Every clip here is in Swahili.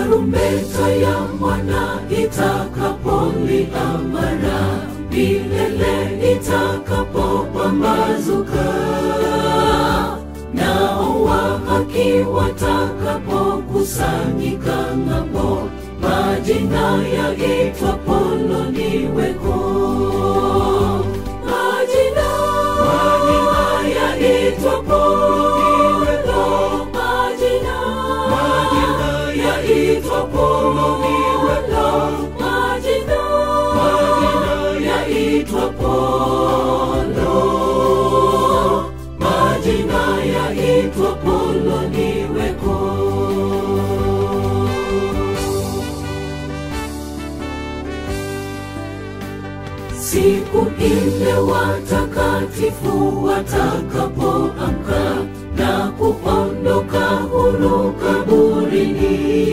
tarumbeta ya mwana itakapolia mara milele itakapopambazuka nao wa haki watakapokusanyika ng'ambo majina yaitwa poloniweko majina majina yaitwa poloniweko majina majina yaitwa poloniweko majina majina yaitwa polo majina yaitwa poloniweko siku ile watakatifu watakapoamka na kuondoka huru kaburini,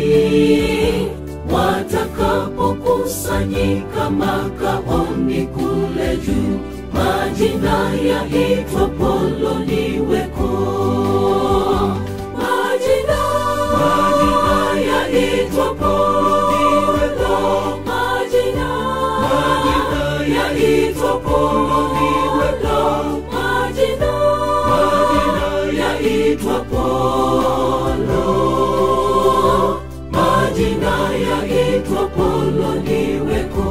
watakapokusanyika makaoni kule juu, majina yaitwa poloniweko. Majina, majina yaitwa poloniweko. Majina, majina yaitwa poloniweko. Majina, majina yaitwa polo. Majina yaitwa poloniweko.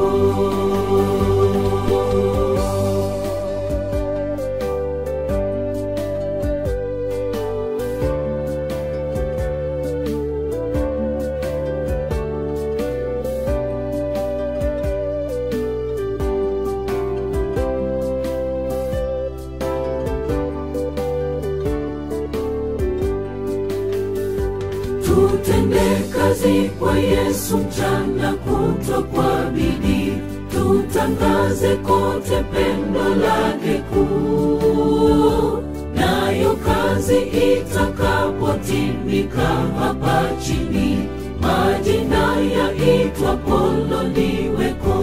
Tutende kazi kwa Yesu mchana kutwa kwa bidii, tutangaze kote pendo lake kuu. Nayo kazi itakapotimika hapa chini, majina yaitwa poloniweko.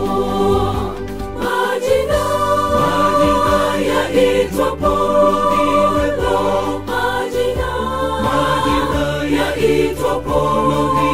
Majina, majina yaitwa poloniweko. Majina, majina yaitwa poloniweko.